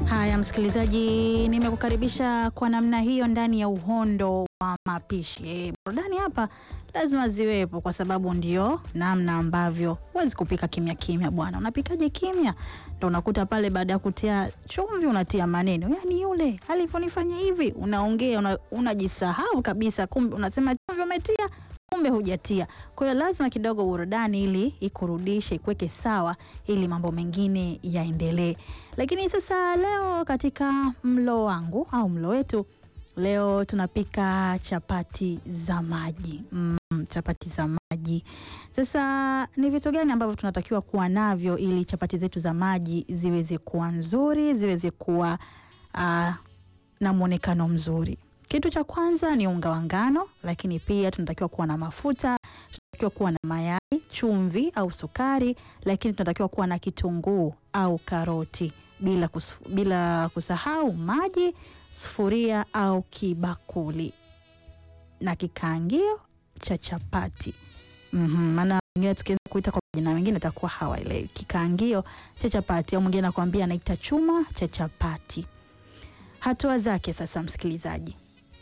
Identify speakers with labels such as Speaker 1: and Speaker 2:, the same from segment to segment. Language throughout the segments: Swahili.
Speaker 1: Haya msikilizaji, nimekukaribisha kwa namna hiyo ndani ya uhondo wa mapishi. E, burudani hapa lazima ziwepo kwa sababu ndio namna ambavyo huwezi kupika kimya kimya bwana. Unapikaje kimya? Ndo unakuta pale baada ya kutia chumvi unatia maneno, yaani yule alivyonifanya hivi, unaongea una, unajisahau kabisa, kumbe unasema chumvi umetia kumbe hujatia. Kwa hiyo lazima kidogo burudani ili ikurudishe ikuweke sawa, ili mambo mengine yaendelee. Lakini sasa leo katika mlo wangu au mlo wetu leo tunapika chapati za maji mm, chapati za maji. Sasa ni vitu gani ambavyo tunatakiwa kuwa navyo ili chapati zetu za maji ziweze kuwa nzuri, ziweze kuwa uh, na mwonekano mzuri? Kitu cha kwanza ni unga wa ngano, lakini pia tunatakiwa kuwa na mafuta, tunatakiwa kuwa na mayai, chumvi au sukari, lakini tunatakiwa kuwa na kitunguu au karoti, bila, kus bila kusahau maji, sufuria au kibakuli na kikaangio cha chapati. Maana mm wengine -hmm. tukianza kuita kwa majina mengine atakuwa hawaelewi. Kikaangio cha chapati au mwingine anakuambia anaita chuma cha chapati. Hatua zake sasa, msikilizaji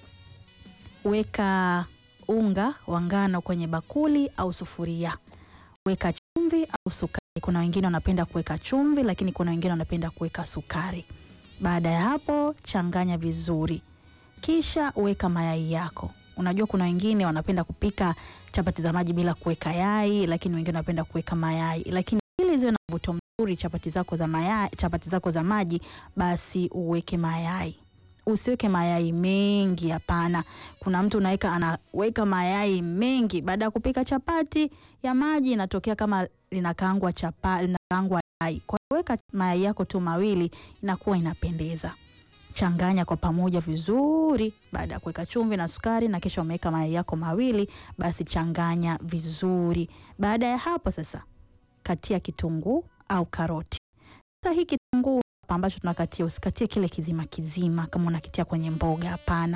Speaker 1: Weka unga wa ngano kwenye bakuli au sufuria. Weka chumvi au sukari. Kuna wengine wanapenda kuweka chumvi, lakini kuna wengine wanapenda kuweka sukari. Baada ya hapo, changanya vizuri, kisha weka mayai yako. Unajua kuna wengine wanapenda kupika chapati za maji bila kuweka yai, lakini wengine wanapenda kuweka mayai. Lakini ili ziwe na mvuto mzuri chapati zako za mayai, chapati zako za maji, basi uweke mayai Usiweke mayai mengi, hapana. Kuna mtu unaweka anaweka mayai mengi, baada ya kupika chapati ya maji inatokea kama linakaangwa chapati, linakaangwa yai. Kwa hiyo weka mayai yako tu mawili, inakuwa inapendeza. Changanya kwa pamoja vizuri, baada ya kuweka chumvi na sukari, na kisha umeweka mayai yako mawili, basi changanya vizuri. Baada ya hapo sasa, katia kitunguu au karoti. Sasa hii kitunguu ambacho tunakatia usikatie kile kizima kizima kama unakitia kwenye mboga, hapana.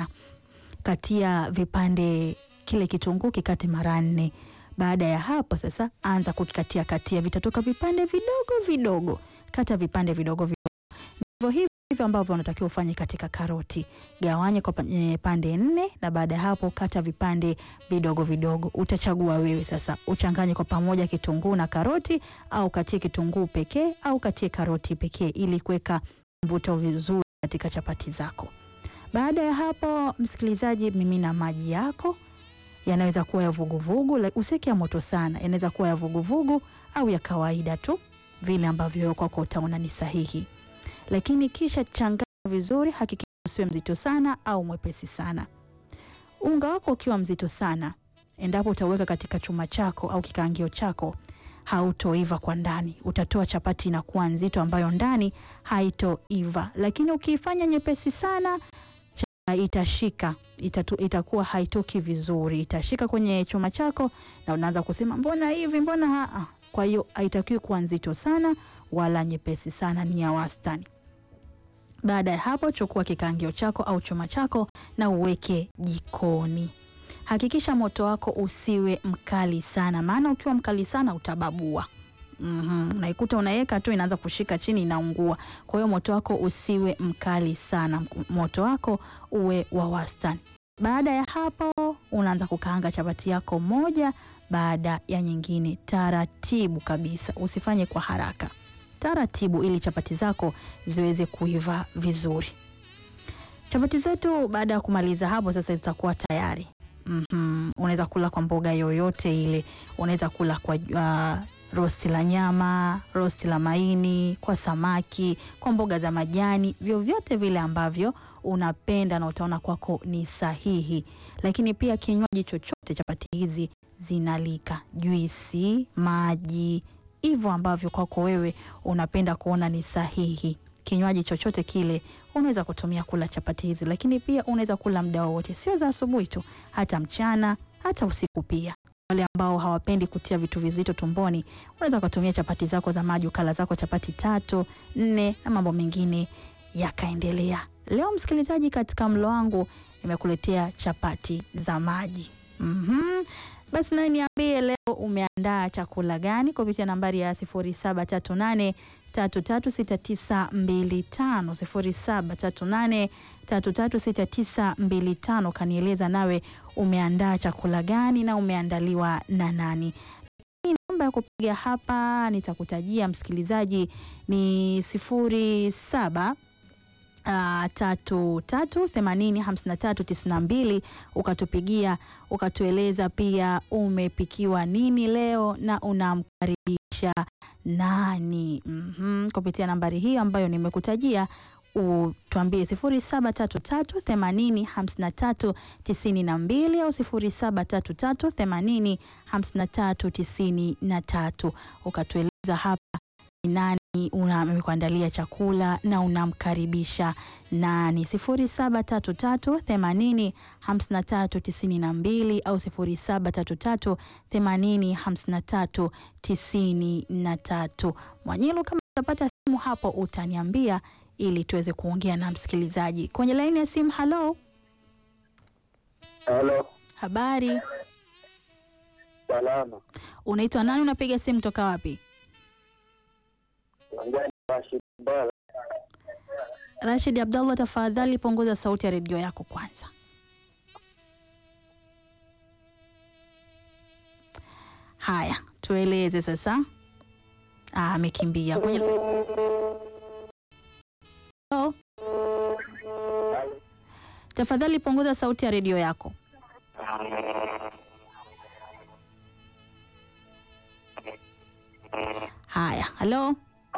Speaker 1: Katia vipande, kile kitunguu kikate mara nne. Baada ya hapo sasa, anza kukikatia katia, vitatoka vipande vidogo vidogo. Kata vipande vidogo vidogo, ndivyo hivyo hivyo ambavyo unatakiwa ufanye katika karoti. Gawanye kwa pande nne, na baada ya hapo kata vipande vidogo vidogo. Utachagua wewe sasa, uchanganye kwa pamoja kitunguu na karoti, au katie kitunguu pekee au katie karoti pekee, ili kuweka mvuto vizuri katika chapati zako. Baada ya hapo, msikilizaji, mimina maji yako, yanaweza kuwa ya vuguvugu, usiweke ya moto sana, yanaweza kuwa ya vuguvugu au ya kawaida tu, vile ambavyo kwako utaona ni sahihi lakini kisha changanya vizuri. Hakikisha usiwe mzito sana au mwepesi sana. Unga wako ukiwa mzito sana, endapo utaweka katika chuma chako au kikaangio chako, hautoiva kwa ndani, utatoa chapati inakuwa nzito, ambayo ndani haitoiva. Lakini ukiifanya nyepesi sana, itashika itatu, itakuwa haitoki vizuri, itashika kwenye chuma chako na unaanza kusema mbona hivi, mbona haa. Kwa hiyo haitakiwi kuwa nzito sana wala nyepesi sana, ni ya wastani. Baada ya hapo, chukua kikaangio chako au chuma chako na uweke jikoni. Hakikisha moto wako usiwe mkali sana, maana ukiwa mkali sana utababua. Mm-hmm. Unaikuta unaweka tu inaanza kushika chini, inaungua. Kwa hiyo moto wako usiwe mkali sana, moto wako uwe wa wastani. Baada ya hapo, unaanza kukaanga chapati yako moja baada ya nyingine, taratibu kabisa, usifanye kwa haraka taratibu ili chapati zako ziweze kuiva vizuri. Chapati zetu baada ya kumaliza hapo sasa zitakuwa tayari. mm -hmm. Unaweza kula kwa mboga yoyote ile, unaweza kula kwa uh, rosti la nyama, rosti la maini, kwa samaki, kwa mboga za majani, vyovyote vile ambavyo unapenda na utaona kwako ni sahihi. Lakini pia kinywaji chochote, chapati hizi zinalika, juisi, maji hivyo ambavyo kwako wewe unapenda kuona ni sahihi. Kinywaji chochote kile unaweza kutumia kula chapati hizi, lakini pia unaweza kula muda wowote, sio za asubuhi tu, hata mchana, hata usiku pia. Wale ambao hawapendi kutia vitu vizito tumboni, unaweza kutumia chapati zako za maji, ukala zako chapati tatu nne, na mambo mengine yakaendelea. Leo msikilizaji, katika mlo wangu nimekuletea chapati za maji. mm-hmm. Basi nawe niambie leo umeandaa chakula gani kupitia nambari ya 0738 336925 0738 336925. Kanieleza nawe umeandaa chakula gani na umeandaliwa na nani? Namba ya kupiga hapa nitakutajia msikilizaji ni sifuri saba Uh, tatu tatu themanini hamsini na tatu tisini na mbili ukatupigia ukatueleza pia umepikiwa nini leo na unamkaribisha nani mm-hmm. Kupitia nambari hii ambayo nimekutajia utuambie sifuri saba tatu tatu themanini hamsini na tatu tisini na mbili au sifuri saba tatu tatu themanini hamsini na tatu tisini na tatu ukatueleza hapa ni nani umekuandalia chakula na unamkaribisha nani. sifuri saba tatu tatu themanini hamsini na tatu tisini na mbili au sifuri saba tatu tatu themanini hamsini na tatu tisini na tatu. Mwanyilu, kama utapata simu hapo utaniambia ili tuweze kuongea na msikilizaji kwenye laini ya simu. Halo,
Speaker 2: Halo,
Speaker 1: habari,
Speaker 2: salama.
Speaker 1: unaitwa nani? Unapiga simu toka wapi?
Speaker 2: Wangani Rashid Bala.
Speaker 1: Rashid Abdallah, tafadhali punguza sauti ya redio yako kwanza. Haya, tueleze sasa. Ah, amekimbia kwenye... Hello? Tafadhali punguza sauti ya redio yako. Haya, halo.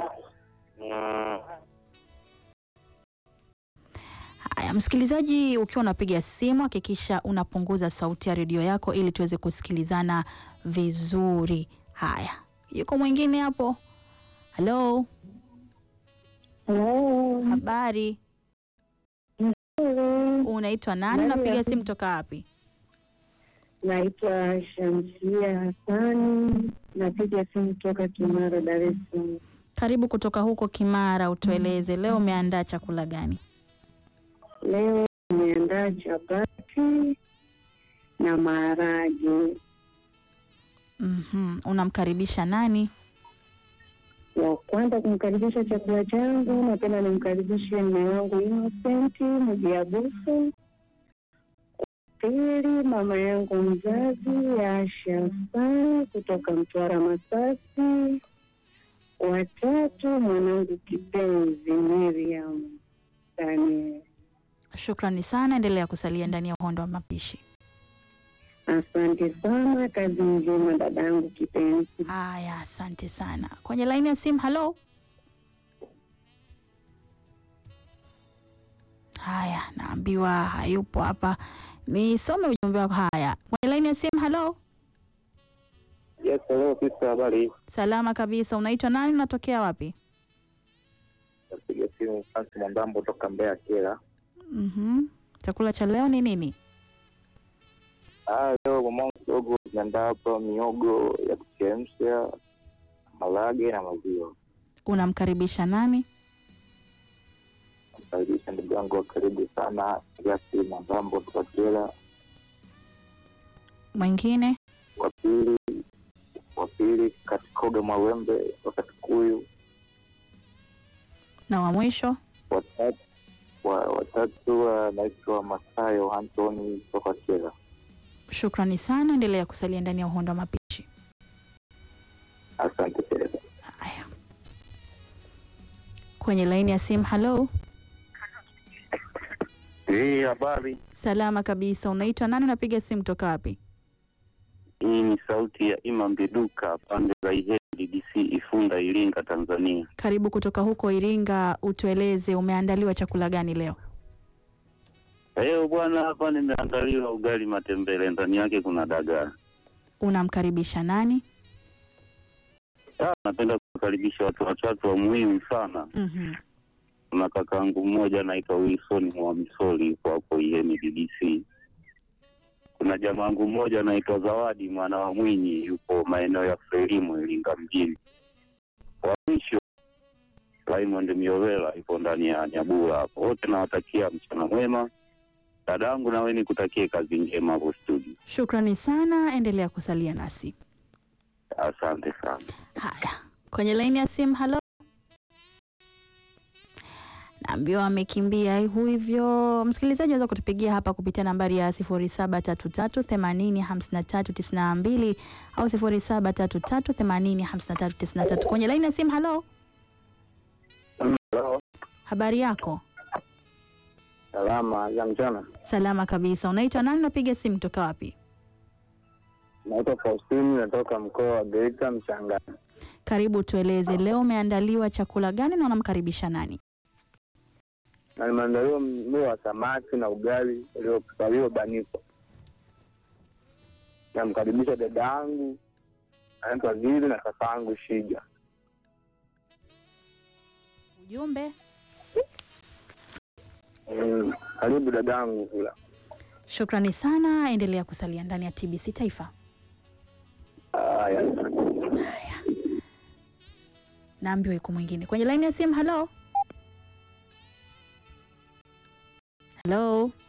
Speaker 1: Haya, msikilizaji, ukiwa unapiga simu hakikisha unapunguza sauti ya redio yako ili tuweze kusikilizana vizuri. Haya, yuko mwingine hapo. Halo,
Speaker 3: Hello.
Speaker 1: habari,
Speaker 3: Hello.
Speaker 1: unaitwa nani?
Speaker 3: Nani
Speaker 1: Unapiga
Speaker 3: hapo?
Speaker 1: simu toka wapi?
Speaker 3: Naitwa Shamsia Hassani, napiga simu toka Kimara, Dar es Salaam.
Speaker 1: Karibu kutoka huko Kimara, utueleze leo umeandaa chakula gani?
Speaker 3: Leo nimeandaa chapati na maharage.
Speaker 1: Mhm, unamkaribisha nani?
Speaker 3: Wa kwanza kumkaribisha chakula changu, napenda nimkaribishe mme wangu Innocent Mujiabusu. Pili, mama yangu mzazi Asha Hassan kutoka Mtwara Masasi. Watatu, mwanangu kipenzi Miriam Daniel.
Speaker 1: Shukrani sana, endelea kusalia ndani ya uhondo wa mapishi.
Speaker 3: Asante sana, kazi njema dadangu kipenzi.
Speaker 1: Haya, asante sana. Kwenye laini ya simu, halo. Haya, naambiwa hayupo hapa. Nisome ujumbe wako. Haya, kwenye laini ya simu, halo.
Speaker 2: Yes, hello, sister, habari?
Speaker 1: Salama kabisa. Unaitwa nani? Unatokea wapi?
Speaker 2: Napiga simu Francis Mwandambo toka Mbeya Kera.
Speaker 1: Mhm. Chakula cha leo ni nini?
Speaker 2: Ah, leo mamangu kidogo tumeandaa hapa miogo ya kuchemsha, malage na maziwa.
Speaker 1: Unamkaribisha nani?
Speaker 2: Namkaribisha ndugu yangu wa karibu sana Gasi Mwandambo toka Kera.
Speaker 1: Mwingine?
Speaker 2: Wa pili wa pili Katikoga Mawembe toka Kikuyu.
Speaker 1: Na wa mwisho?
Speaker 2: Watatu wa, watatu anaitwa Masayo Anthony toka Kera.
Speaker 1: Shukrani sana, endelea kusalia ndani ya uhondo wa mapishi.
Speaker 2: Asante sana.
Speaker 1: Haya, kwenye laini ya simu, halo.
Speaker 4: Hii habari
Speaker 1: Salama kabisa. Unaitwa nani? Unapiga simu toka wapi?
Speaker 4: hii ni sauti ya Imam Biduka pande za Ihemi DDC Ifunda Iringa Tanzania.
Speaker 1: Karibu kutoka huko Iringa, utueleze umeandaliwa chakula gani leo?
Speaker 4: Leo bwana, hapa nimeandaliwa ugali matembele, ndani yake kuna dagaa.
Speaker 1: Unamkaribisha nani?
Speaker 4: Ah, napenda kukaribisha watu watatu wa muhimu sana.
Speaker 1: Mhm.
Speaker 4: Kuna kakaangu mmoja anaitwa Wilson Mwamisoli yuko hapo Ihemi DDC. Kuna jamaangu mmoja anaitwa Zawadi mwana wa Mwinyi yupo maeneo ya Frelimu Iringa mjini. Wa mwisho Raymond Miovela yupo ndani ya Nyabura hapo. Wote nawatakia mchana mwema. Dadangu, nawe nikutakie kazi njema hapo studio.
Speaker 1: Shukrani sana, endelea kusalia nasi.
Speaker 4: Asante sana.
Speaker 1: Haya, kwenye laini ya simu, halo. naambiwa amekimbia hivyo. Msikilizaji, unaweza kutupigia hapa kupitia nambari ya 0733805392 au 0733805393 kwenye laini ya simu. Halo,
Speaker 2: Halo,
Speaker 1: habari yako?
Speaker 2: salama za mchana.
Speaker 1: Salama kabisa. Unaitwa nani? Unapiga simu kutoka wapi?
Speaker 2: Naitwa Faustini, natoka mkoa wa Geita Mchangani.
Speaker 1: Karibu, tueleze leo umeandaliwa chakula gani na unamkaribisha nani?
Speaker 2: Na nimeandaliwa mlo wa samaki na ugali uliobanikwa. Namkaribisha dada yangu anaitwa Zili na kaka yangu Shija.
Speaker 1: Ujumbe.
Speaker 2: Mm, Karibu dada yangu kula.
Speaker 1: Shukrani sana, endelea kusalia ndani ya TBC Taifa.
Speaker 2: Haya.
Speaker 1: Naambiwa yuko mwingine kwenye laini ya simu. Halo, halo.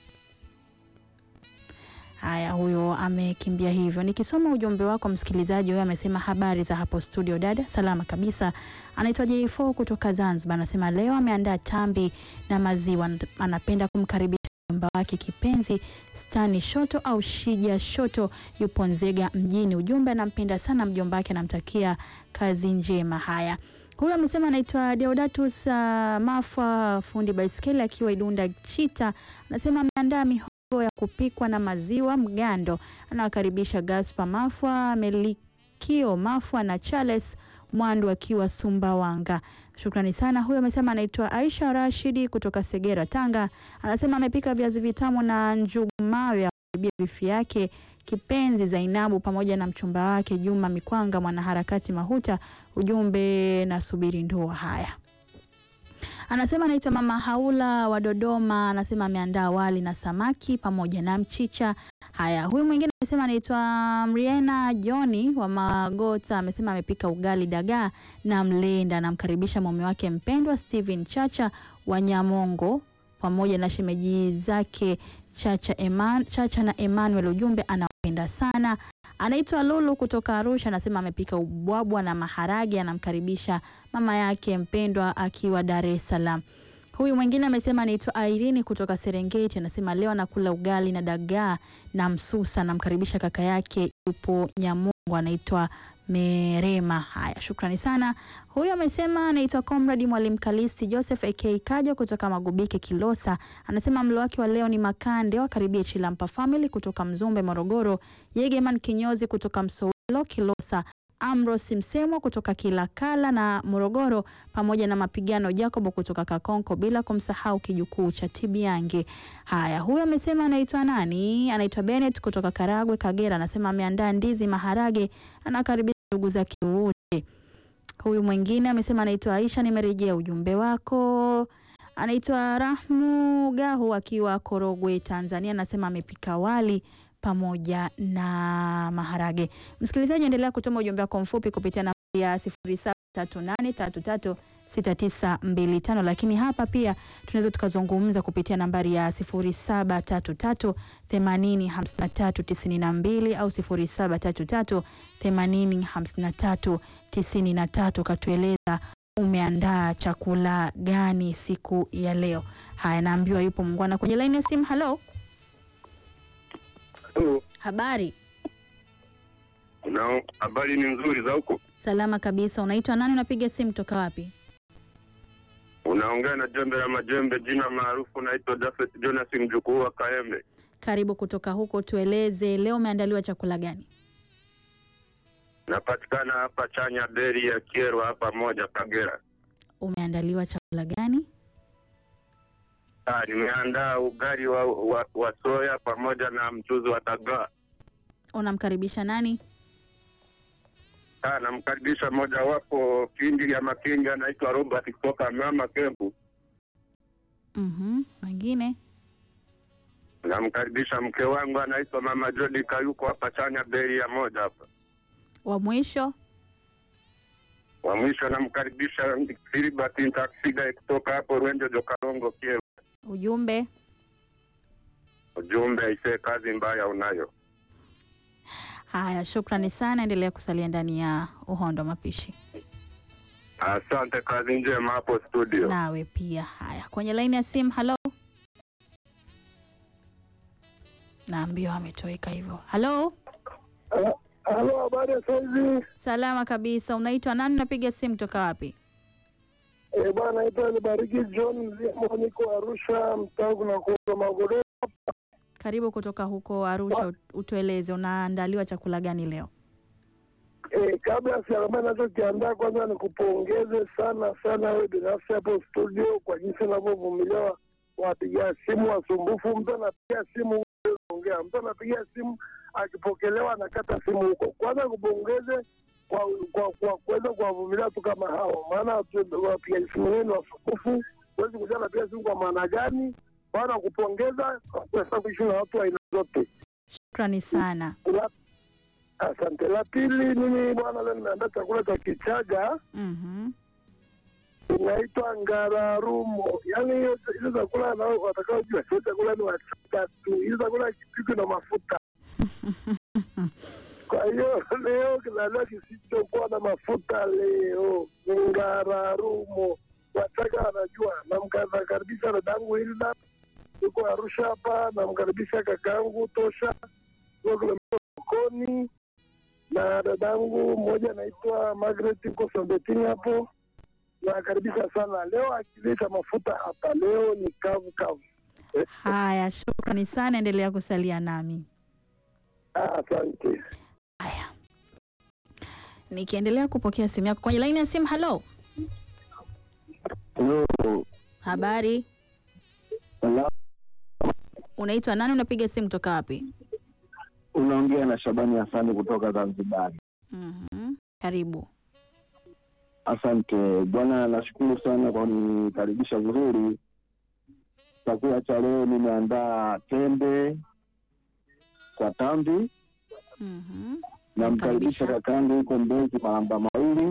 Speaker 1: Haya, huyo amekimbia hivyo. Nikisoma ujumbe wako msikilizaji, huyo amesema habari za hapo studio dada, salama kabisa. Anaitwa J4 kutoka Zanzibar, anasema leo ameandaa tambi na maziwa, anapenda kumkaribisha mjomba wake kipenzi Stani Shoto au Shija Shoto, yupo Nzega mjini. Ujumbe, anampenda sana mjomba wake, anamtakia kazi njema. Haya, huyu amesema anaitwa Deodatus uh, Mafwa, fundi baiskeli akiwa Idunda Chita, anasema ameandaa mihogo ya kupikwa na maziwa mgando. Anawakaribisha Gaspar Mafwa, Melikio Mafwa na Charles Mwandu akiwa Sumbawanga. Shukrani sana. Huyo amesema anaitwa Aisha Rashidi kutoka Segera, Tanga. Anasema amepika viazi vitamu na njugu mawe ya kuibia bifi yake kipenzi Zainabu pamoja na mchumba wake Juma Mikwanga, mwanaharakati Mahuta. Ujumbe na subiri ndoa. Haya, anasema anaitwa Mama Haula wa Dodoma. Anasema ameandaa wali na samaki pamoja na mchicha. Haya, huyu mwingine amesema anaitwa Mriena Joni wa Magota. Amesema amepika ugali dagaa na mlenda. Anamkaribisha mume wake mpendwa Steven Chacha wa Nyamongo pamoja na shemeji zake Chacha, Eman, Chacha na Emmanuel. Ujumbe anawapenda sana. Anaitwa Lulu kutoka Arusha, anasema amepika ubwabwa na maharage. Anamkaribisha mama yake mpendwa akiwa Dar es Salaam. Huyu mwingine amesema anaitwa Irene kutoka Serengeti, anasema leo anakula ugali na dagaa na msusa. Anamkaribisha kaka yake yupo Nyamongo, anaitwa Merema. Haya, shukrani sana. Huyu amesema anaitwa Comrade Mwalimu Kalisti Joseph AK Kaja kutoka Magubike Kilosa, anasema mlo wake wa leo ni makande. Wakaribie Chilampa Family kutoka Mzumbe Morogoro, Yegeman Kinyozi kutoka Msowelo Kilosa, Ambrose Msemwa kutoka Kilakala na Morogoro, pamoja na Mapigano Jacobo kutoka Kakonko, bila kumsahau kijukuu cha Tibiange. Haya, huyu amesema anaitwa nani? Anaitwa Bennett kutoka Karagwe, Kagera, anasema ameandaa ndizi, maharage, anakaribisha ndugu zake wote. Huyu mwingine amesema anaitwa Aisha, nimerejea ujumbe wako. Anaitwa Rahmu Gahu akiwa Korogwe, Tanzania, anasema amepika wali pamoja na maharage. Msikilizaji, endelea kutuma ujumbe wako mfupi kupitia nambari ya 0738336925, lakini hapa pia tunaweza tukazungumza kupitia nambari ya 0733805392 au 0733805393. Katueleza umeandaa chakula gani siku ya leo. Haya, naambiwa yupo mungwana kwenye laini ya simu. Halo, habari?
Speaker 4: Una habari ni nzuri za huko?
Speaker 1: Salama kabisa. Unaitwa nani? Unapiga simu toka wapi?
Speaker 4: Unaongea na jembe la majembe, jina maarufu naitwa Jafet Jonas, mjukuu wa Kaembe.
Speaker 1: Karibu kutoka huko, tueleze leo umeandaliwa chakula gani?
Speaker 4: Napatikana hapa Chanya Deri ya Kierwa hapa moja Kagera.
Speaker 1: Umeandaliwa chakula gani?
Speaker 4: Ah, nimeandaa ugali wa, wa, wa soya pamoja na mchuzi wa dagaa.
Speaker 1: Unamkaribisha nani?
Speaker 4: Ah, namkaribisha mojawapo kindi ya makingi anaitwa Robert kutoka Mama Kempu.
Speaker 1: Mhm, mwingine
Speaker 4: Namkaribisha mke wangu anaitwa Mama Jodi Kayuko hapa Chanya Deri ya moja hapa.
Speaker 1: wa mwisho
Speaker 4: Wa mwisho namkaribisha Filibert Ntaksiga kutoka hapo Rwenjo Jokarongo Kierwa.
Speaker 1: ujumbe.
Speaker 4: Ujumbe aisee, kazi mbaya unayo.
Speaker 1: Haya, shukrani sana, endelea kusalia ndani ya uhondo mapishi.
Speaker 5: Asante, kazi njema hapo studio.
Speaker 1: Nawe pia. Haya, kwenye laini ya simu. Halo, naambiwa ametoweka hivyo. Halo,
Speaker 6: Halo, habari ya saizi?
Speaker 1: salama kabisa. Unaitwa nani? Unapiga simu toka wapi?
Speaker 6: Eh, bwana naitwa Nibariki John Mzima, niko Arusha, mtaa kuna kuuza magodoro.
Speaker 1: Karibu kutoka huko Arusha, utueleze unaandaliwa chakula gani leo?
Speaker 6: Eh, kabla sijakwambia nachokiandaa, kwanza nikupongeze sana sana wewe binafsi hapo studio kwa jinsi unavyovumilia wapiga simu wasumbufu. Mtu anapiga simu ongea, mtu anapiga simu akipokelewa anakata simu huko. Kwanza kupongeze kwa kwa kwa kuweza kuwavumilia watu kama hao, maana watu- wapiga simu wengi ni wasumbufu. Huwezi kujua anapiga simu kwa maana gani. Bwana, kupongeza kwa kuweza kuishi na watu wa aina zote.
Speaker 1: Shukrani sana.
Speaker 6: La- Asante. La pili, mimi bwana, leo nimeandaa chakula cha Kichaga
Speaker 1: Mhm.
Speaker 6: inaitwa ngararumo. Yaani hiyo hizo chakula nao watakaojua sio chakula ni Wachaga tu, hizo chakula kipikwi na mafuta. Kwa hiyo leo kinaliwa kisichokuwa na mafuta leo ni ngararumo. Wachaga wanajua. Namkaribisha dadangu Hilda yuko Arusha hapa, namkaribisha kakaangu Tosha yuko kilomita sokoni, na dadangu mmoja anaitwa Margaret yuko Sombetini hapo nakaribisha sana leo. Akileta mafuta hapa leo ni kavu kavu.
Speaker 1: Haya, shukrani sana, endelea kusalia nami.
Speaker 6: Ah, Asante.
Speaker 1: Haya, nikiendelea kupokea simu yako kwenye laini ya simu. Halo, habari, unaitwa nani? Unapiga simu toka wapi?
Speaker 7: Unaongea na Shabani Hasani kutoka Zanzibar.
Speaker 1: Mhm. Karibu.
Speaker 7: Asante bwana, nashukuru sana kwa kunikaribisha vizuri. Chakula cha leo nimeandaa tende kwa tambi.
Speaker 1: Mhm.
Speaker 7: Namkaribisha
Speaker 1: Namkaribisha.
Speaker 7: kakangu huko Mbezi Malamba mawili.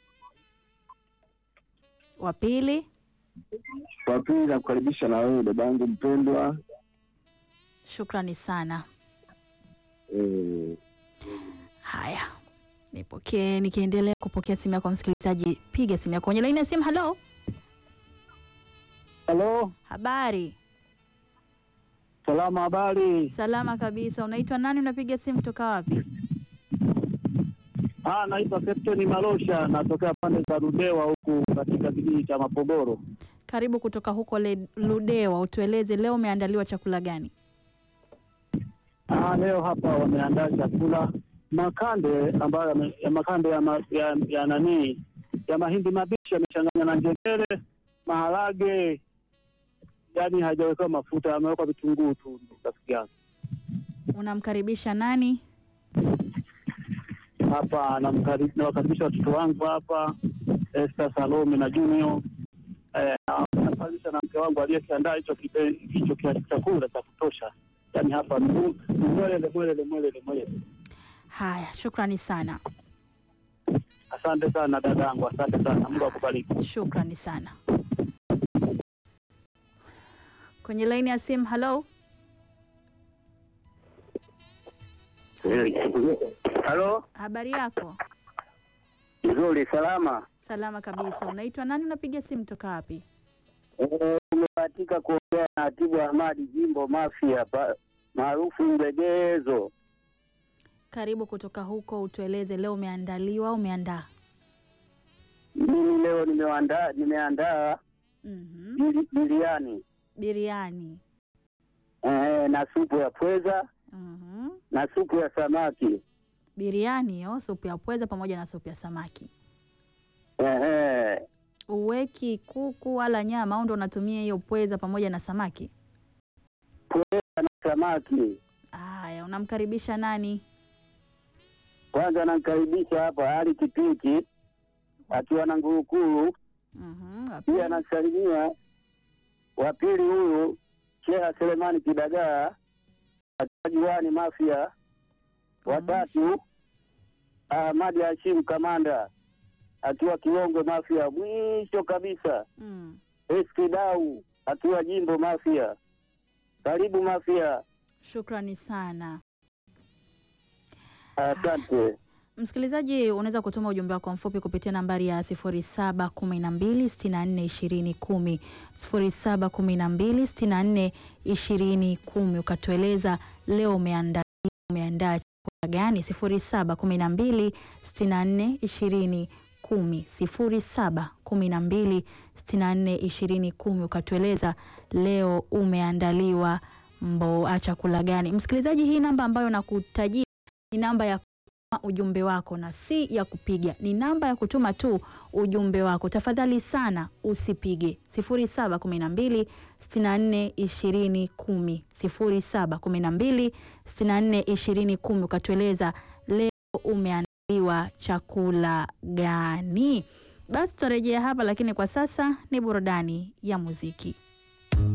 Speaker 1: Wa pili,
Speaker 7: Kwa pili nakukaribisha na wewe dadangu mpendwa.
Speaker 1: shukrani sana.
Speaker 7: Eh,
Speaker 1: Haya, nipokee, nikiendelea kupokea simu yako msikilizaji, piga simu yako kwenye laini ya simu. Halo,
Speaker 7: Halo,
Speaker 1: habari,
Speaker 7: salama, habari?
Speaker 1: salama kabisa. Unaitwa nani? Unapiga simu toka wapi?
Speaker 7: Ah, naitwa Captain Malosha, natokea pande za Rudewa huku katika kijiji cha Mapogoro.
Speaker 1: Karibu kutoka huko Le- Ludewa, utueleze leo umeandaliwa chakula gani?
Speaker 7: Ah, leo hapa wameandaa chakula makande ambayo yame- ya makande ya, ma, ya, ya nani ya mahindi mabichi yamechanganywa na njegere, maharage, yaani hajawekewa mafuta, yamewekwa vitunguu tu. Rafiki yangu
Speaker 1: Unamkaribisha nani?
Speaker 7: hapa namkari- nawakaribisha watoto wangu hapa, Esther Salome na Junior. Eh, na- nakaribisha na mke wangu aliyekiandaa hicho kipe- hicho kia- chakula cha kutosha, yaani hapa ni mu- ni mwelele mwelele mwelele mwelele.
Speaker 1: Haya, shukrani sana,
Speaker 7: Asante sana dadangu, asante sana. Mungu akubariki.
Speaker 1: shukrani sana. Kwenye laini ya simu, halo,
Speaker 4: Halo,
Speaker 1: habari yako?
Speaker 4: nzuri, salama.
Speaker 1: Salama kabisa. Unaitwa nani? Unapiga simu toka wapi?
Speaker 4: Eh, Umebahatika kuongea na Atibu Ahmadi, jimbo Mafia pa- maarufu Mlegezo.
Speaker 1: Karibu kutoka huko, utueleze leo umeandaliwa, umeandaa
Speaker 4: Mimi leo nimeandaa nimeandaa
Speaker 1: Mhm.
Speaker 4: biri- biriani
Speaker 1: biriani.
Speaker 4: eh, na supu ya pweza
Speaker 1: Mhm.
Speaker 4: na supu ya samaki
Speaker 1: Biriani hiyo, supu ya pweza pamoja na supu ya samaki.
Speaker 4: eh, eh.
Speaker 1: Uweki kuku wala nyama au ndo unatumia hiyo pweza pamoja na samaki?
Speaker 4: na samaki.
Speaker 1: Haya, unamkaribisha nani?
Speaker 4: Kwanza namkaribisha hapa Ali Kipiki akiwa na Ngurukuru,
Speaker 1: Mhm. wa
Speaker 4: pia
Speaker 1: pili.
Speaker 4: anasalimia wa pili huyu Sheha Selemani Kidagaa akiwa Juani Mafia, watatu Ahmadi Hashim Kamanda akiwa Kiwongo Mafia, mwisho kabisa
Speaker 1: Mm.
Speaker 4: Eski Dau akiwa Jimbo Mafia. Karibu Mafia,
Speaker 1: Shukrani sana.
Speaker 4: asante.
Speaker 1: Msikilizaji, unaweza kutuma ujumbe wako mfupi kupitia nambari ya 0712642010, 0712642010 ukatueleza leo umeandaa umeandaa chakula gani? 0712642010, 0712642010 ukatueleza leo umeandaliwa mbo chakula gani? Msikilizaji, hii namba ambayo nakutajia ni namba ya ujumbe wako na si ya kupiga, ni namba ya kutuma tu ujumbe wako. Tafadhali sana usipige 0712 64 20 10, 0712 64 20 10, ukatueleza leo umeandaliwa chakula gani. Basi tutarejea hapa, lakini kwa sasa ni burudani ya muziki.